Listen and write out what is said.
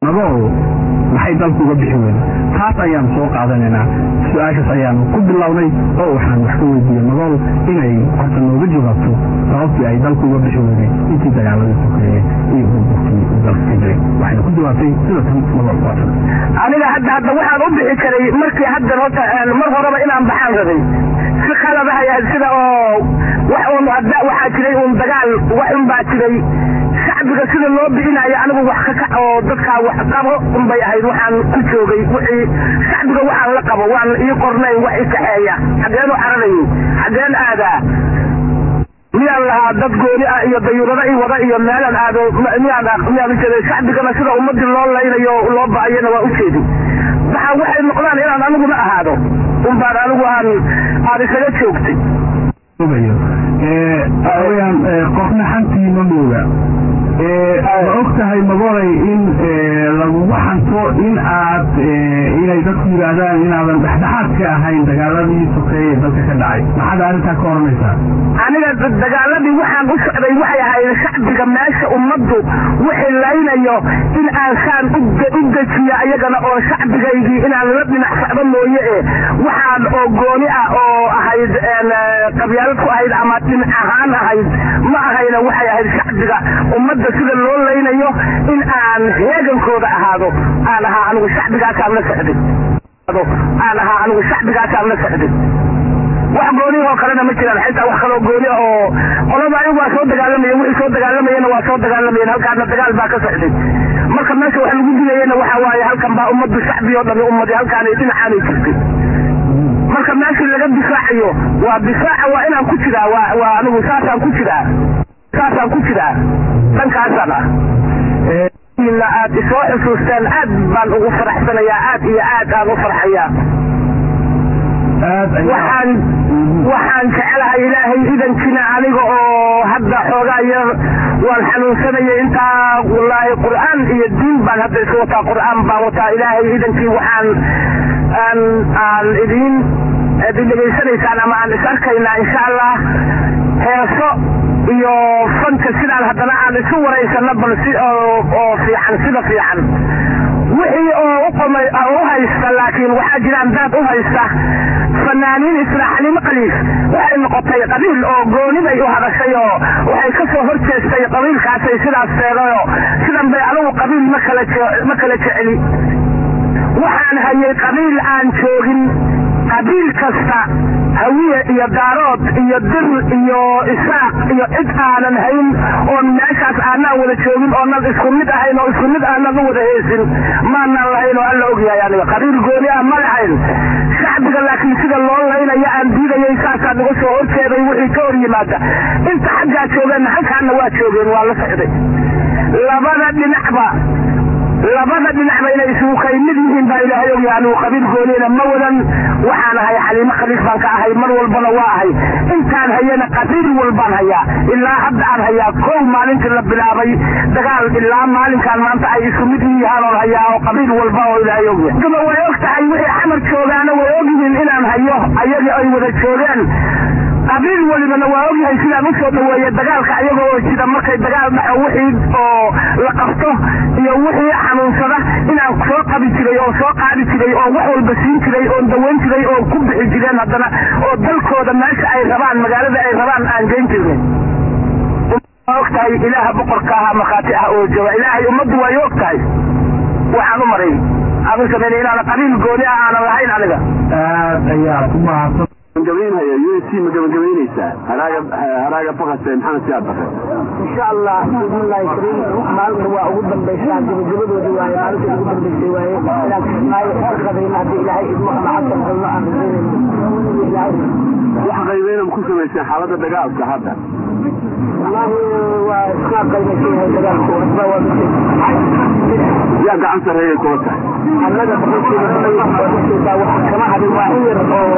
nagoo maxay dalku uga bixi weyda taas ayaanu soo qaadanaynaa su-aashaas ayaanu ku bilownay oo waxaan wax ka weydiiyey nagool inay horta nooga jawaabto sababtii ay dalku uga bixi weyday intii dagaaladii sokeeye iyo burburkii uu dalka ka jiray waxayna ku jawaabtay sida tan nagool kuwaatan aniga hadda hadda waxaan u bixi karay markii hadda horta mar horeba inaan baxaan rabay si qaladahay sida oo wax uun hadda waxaa jiray uun dagaal wax un baa jiray shacbiga sida loo bixinayo anigu wax ka kac oo dadkaa wax qabo unbay ahayd waxaan ku joogay wixii shacbiga waxaan la qabo waan ii qornayn wax i kaxeeya xageen u cararayay xageen aadaa miyaan lahaa dad gooni ah iyo dayuurado i wada iyo meelaan aado miyaan miyaan ujeeday shacbigana sida ummadii loo laynayo loo ba'ayana waa ujeedi waxaa waxay noqdaan inaan aniguna ahaado unbaan anigu aan aan isaga joogtay weyaan qofna xantiima mooga ma og tahay magoray in lagugu xanto in aad inay dadku yidhaahdaan inaadan dhexdhexaad ka ahayn dagaaladii sokeeye dalka ka dhacay maxaad arrintaa ka oranaysaa aniga dagaaladii waxaan u socday waxay ahayd shacbiga meesha ummaddu wixii laynayo in aan saan u dejiyo ayagana oo shacbigaygii inaan la dhinac socdo mooye e waxaan oo gooni ah oo ahayd qabyaalad ku ahayd ama dhinac ahaan ahayd ma ahayna waxay ahayd shacbiga ummadda sida loo laynayo in aan heegankooda ahaado aan ahaa anigu shacbigaasaan la socday aan ahaa anigu shacbigaasaan la socday wax gooniah oo kalena ma jiraan xitaa wax kaloo gooni ah oo qolada ayagu waa soo dagaalamaya wixii soo dagaalamayana waa soo dagaalamayeen halkaana dagaal baa ka socday marka meesha wax lagu dilayana waxa waaye halkan baa ummaddu shacbi oo dhami ummadi halkaanay dhinacaanay jirtay marka meeshii laga difaacayo waa difaaca waa inaan ku jiraa waa waa anigu saasaan ku jiraa saasaan ku jiraa dhankaasaan ah aad isoo xusuusteen aad baan ugu faraxsanayaa aad iyo aad aan u farxayaa waxaan waxaan jecelahay ilaahay idankina aniga oo hadda xoogaa yar waan xanuunsanaya intaa wallaahi qur'aan iyo diin baan hadda isu wataa qur'aan baan wataa ilaahay idankii waxaan aan aan idiin idin dhegaysanaysaan ama aan is arkaynaa insha allah heeso iyo fanka sidaan haddana aan isu waraysano bal si oo fiican sida fiican wixii oo uqomay u haysta laakiin waxaa jiraan daad u haysta fanaaniin isla xalimo qaliif waxay noqotay qabiil oo gooni bay u hadashay oo waxay ka soo hor jeestay qabiilkaasay sidaas seedayoo sidan bay adugu qabiil ma kala ma kala jeceli waxaan hayay qabiil aan joogin qabiil kasta hawiye iyo daarood iyo dir iyo isaaq iyo cid aanan hayn oon meeshaas aanaan wada joogin oonan isku mid ahayn oo isku mid aanan u wada heesin maanaan lahayn oo alla ogyahay aniga qabiil gooni ah ma lahayn shacbiga laakiin sida loo laynaya aan diidayay saasaan uga soo horjeeday wixii ka hor yimaada inta xaggaa joogeen halkaana waa joogeen waa la socday labada dhinacba labada dhinacba inay isugu kaymid yihiin baa ilaahay ogyahay anigu qabiil gooniyana ma wadan waxaan ahay xaliimo khaliif baan ka ahay mar walbana waa ahay intaan hayana qabiil walbaan hayaa ilaa hadda aan hayaa kow maalintii la bilaabay dagaal ilaa maalinkaan maanta ay isu mid yihaan oon hayaa oo qabiil walba oo ilaahay ogyahay duba way og tahay wixii xamar joogaana way ogyihiin inaan hayo ayagii ay wada joogeen qabiil walibana waa ogyahay sidaan usoo dhaweeye dagaalka ayaga oo jida markay dagaal dhaxo wixii oo la qabto iyo wixii xanuunsada inaan soo qabi jiray oo soo qaadi jiray oo wax walba siin jiray oon dawayn jiray oo ku bixi jireen haddana oo dalkooda meesha ay rabaan magaalada ay rabaan aan geyn jirnay waa og tahay ilaaha boqorka aha markhaati ah oo jooga ilaahay ummaddu way og tahay waxaan u maray aanu sameynay inaana qabiil gooni ah aanan lahayn aniga aad ayaa ku mahadsan gabagabaynaya u s c ma gabagabaynaysaa haraaga haraaga fakase maxamed siyaad bakre insha allah bismillahi kariim maalinta waa ugu dambaysaa gabagabadoodii waaye maalinta ugu dambaysay waaye inaan kismaayo ka qadayna haddii ilaahay idmo ama xasan qalno aan rajaynayno ilaahay wax qaybeyna ku samayseen xaaladda dagaalka hadda wallaahi waa iska qaymaysan yahay dagaalku waxba waa yaa gacan sarreeyay kula tahay annaga boqolkiiba boqol waa ujeedaa waxa kama hadin waa in yar oo